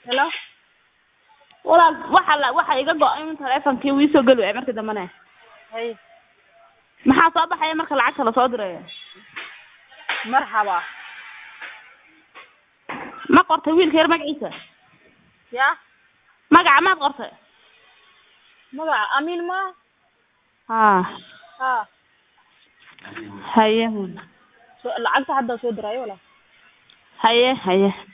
Hello? walaal waxa la waxa iga go-ay in taleefonkii wii soo geli waayay markii dambena Hay, maxaa soo baxaya marka lacagta lasoo dirayo marxaba. ma qortay wiilka yar magaciisa Ya? magaca maad qortay Magaca Amin ma? ha Ha. haye So, lacagta hadda soo dirayo wala? haye haye